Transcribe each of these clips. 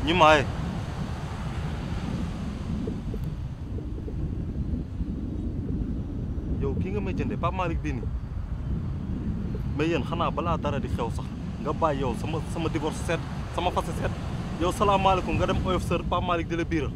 ñu maaye yow kii nga may jënde Pape Malick bii nii mais yéen xanaa balaa dara di xew sax nga bàyyi yow sama sama divorce seet sama fase seet yow salaamaaleykum nga dem oyof sër Pape Malick di la biiral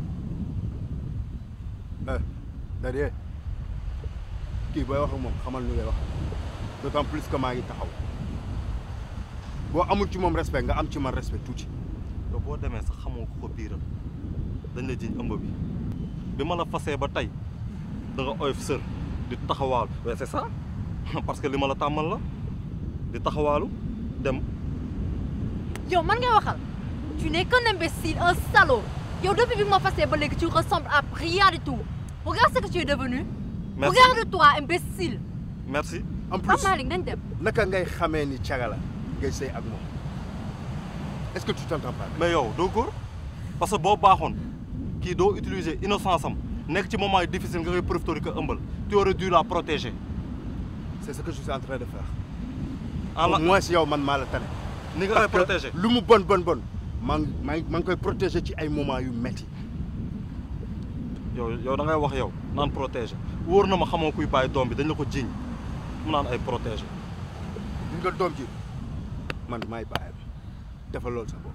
c'est-à-dire kii booy wax ak moom xamal nu ngay wax d'autant plus que maa ngi taxaw boo amul ci moom respect nga am ci man respect tuuti. yow boo demee sax xamoo ko ko biiral dañ la jiñ ëmb bi bi ma la fasee ba tey da nga oyof sër di taxawaalu mais c'est ça parce que li ma la tàmmal la di taxawaalu dem yow man ngay waxal tu n'es qu'un imbécile un salaud yow depuis bi ma fasee ba léegi tu ressembles à rien du tout regarde ce que tu es devenu merci regarde-toi imbécile merci en plus Pape Malick nañ dem naka ngay xamee ni caga la ngay sëy ak moom est-ce que tu t'entends pas. mais yow doo góor parce que boo baaxoon kii doo utiliser innocence am nekk ci moment yi difficile nga koy profiter que ëmbal tu aurais dû la protéger c'est ce que je suis en train de faire. en la au moins yow man maa la tane. ni nga koy parce que protéger lu mu bon bon bon maa ngi maa ngi maa ngi koy protéger ci ay moments yu metti yow yow da ngay wax yow naan protéger wóor na ma xamoo kuy bàyyi doom bi dañ la ko jiiñ mu naan ay protéger li nga doom ji man maay bàyyam defal loolu sa bopp.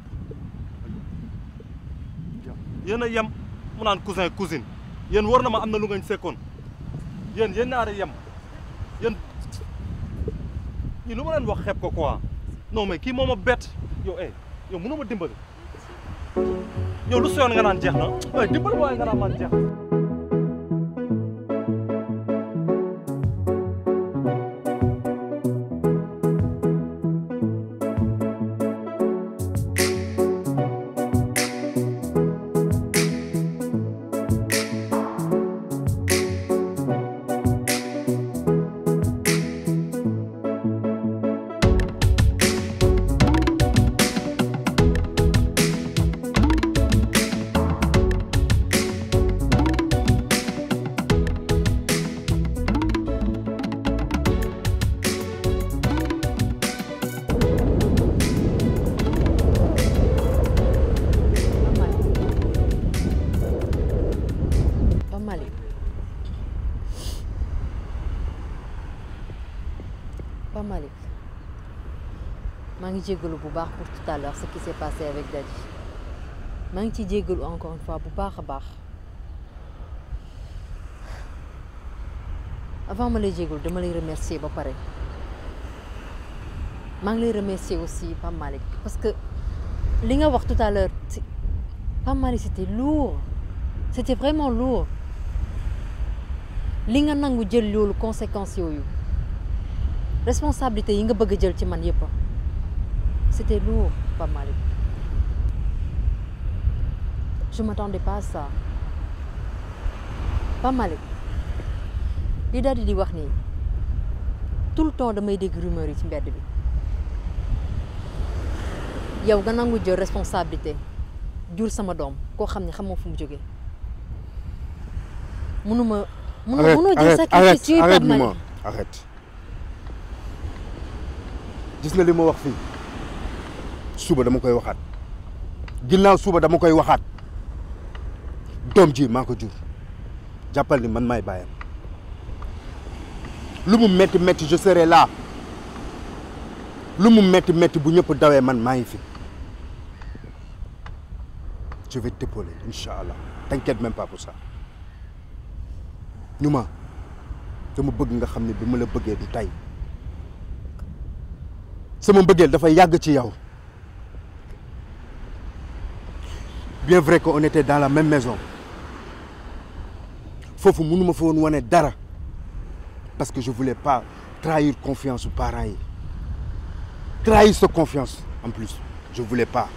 yéen a yem mu naan cousin cousine yéen wóor na ma am na lu ngañ sekkoon yéen yéen ñaari yem yéen ñi lu ma leen wax xeeb ko quoi non mais kii moo ma bett yow eh yow mënoo ma dimbali yow lu soyoon nga naan jeex na waaye dimbali waaye nga naan man jeex na Pape Malick Pape Malick maa ngi jéggalu bu baax pour tout à l'heure ce qui s'est passé avec Daddy maa ngi ciy jéggalu encore une fois bu baax a baax avant ma lay jéggalu dama lay remercier ba pare maa ngi lay remercier aussi Pape Malick parce que li nga wax tout à l'heure c'est- Pape Malick c'était lourd c'était vraiment lourd li nga nangu jël loolu conséquences yooyu responsabilité yi nga bëgg a jël ci man yëpp c'était lourd Pape Malick je m'attendais pas à ça Pape Malick li daal di di wax nii tout le temps damay dégg rumeur yi ci mbedd bi yow nga nangu jël responsabilité jur sama doom koo xam ne xamoo fu mu jógee munuma munoo arrête munoo jël arrête sacrifice arrête yooyu arrête Pape Malick Mouma arrête gis nga li ma wax fii suba dama koy waxaat ginnaaw suba dama koy waxaat doom ji maa ko jur jàppal ni man maay bàyyam lu mu metti metti je serai là lu mu metti metti bu ñëpp dawee man maa ngi fi je vais t'épauler incha allah t'inquiète même pas pour ça ñu ma dama bëgg nga xam ne bi ma la bëggee du tey sama mbëggeel dafa yàgg ci yow bien vrai qu'on était dans la même maison foofu mënuma fa woon wane dara parce que je voulais pas trahir confiance aux parents yi trahir sa confiance en plus je voulais pas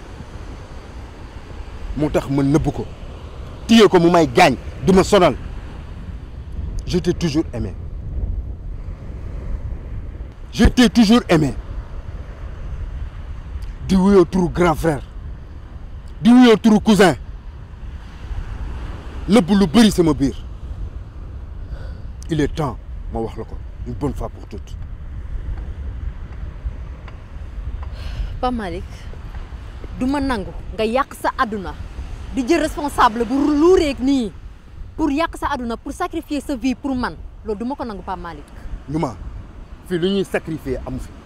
moo tax ma nëbb ko téye ko mu may gaañ di ma sonal je t'ai toujours aimé je t'ai toujours aimé di wuyoo turu grand frère di wuyoo turu cousin nëbb lu bëri sama biir il est temps ma wax la ko une bonne fois pour toutes Pape Malick du ma nangu nga yàq sa àdduna di jël responsable bu luureeg nii pour yàq sa àdduna pour sacrifier sa vie pour man loolu du ma ko nangu Pape Malick Numa fii lu ñuy sacrifier amu fi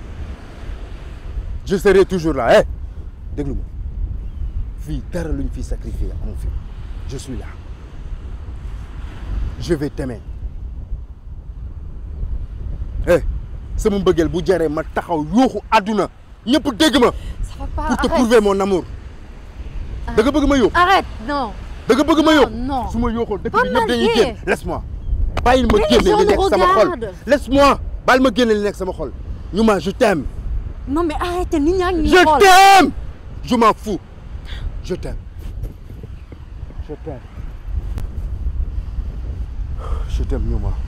je serai toujours là eh déglu ma fii dara lu ñu fiy sacrifier amu fi je suis là je vais t'aimer eh sama mbëggeel bu jaree ma taxaw yuuxu àdduna ñëpp dégg ma ça va pas pour te arrête prouver mon amour da nga bëgg ma yuuxu arrête non da nga bëgg ma Non, yuuxu non. su ma yuuxoo dëkk Pas bi ñëpp dañuy mal, génn eh. laisse-moi bàyyil ma Mais les génne gens li nous nekk sama xol regardent. laisse-moi bàyyil ma génne li nekk sama xol Numa je t'aime non mais arrête nit ñaa ngi ñuy Je xool. t'aime Je m'en fous. Je t'aime. Je t'aime. Je t'aime, Numa.